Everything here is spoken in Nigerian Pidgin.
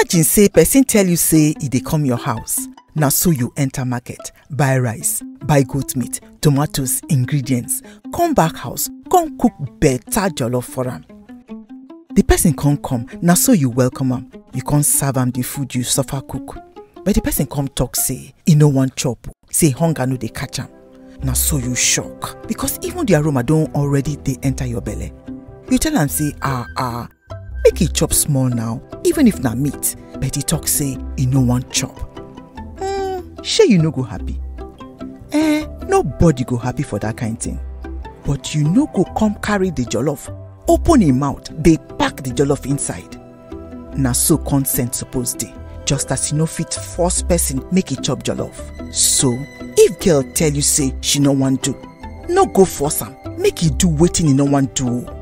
imagine say person tell you say e dey come your house na so you enter market buy rice buy goat meat tomatoes ingredients come back house come cook better jollof for am the person come come na so you welcome am you come serve am the food you suffer cook but the person come talk say e no wan chop o say hunger no dey catch am na so you shock because even the aroma don already dey enter your belle you tell am say ah ah make e chop small now even if na meat but e talk say e no wan chop hmm shey you no go happy eh nobody go happy for dat kind thing but you no go come carry the jollof open im mouth dey pack the jollof inside na so consent suppose dey just as you no fit force person make e chop jollof so if girl tell you say she no wan do no go force am make e do wetin e no wan do o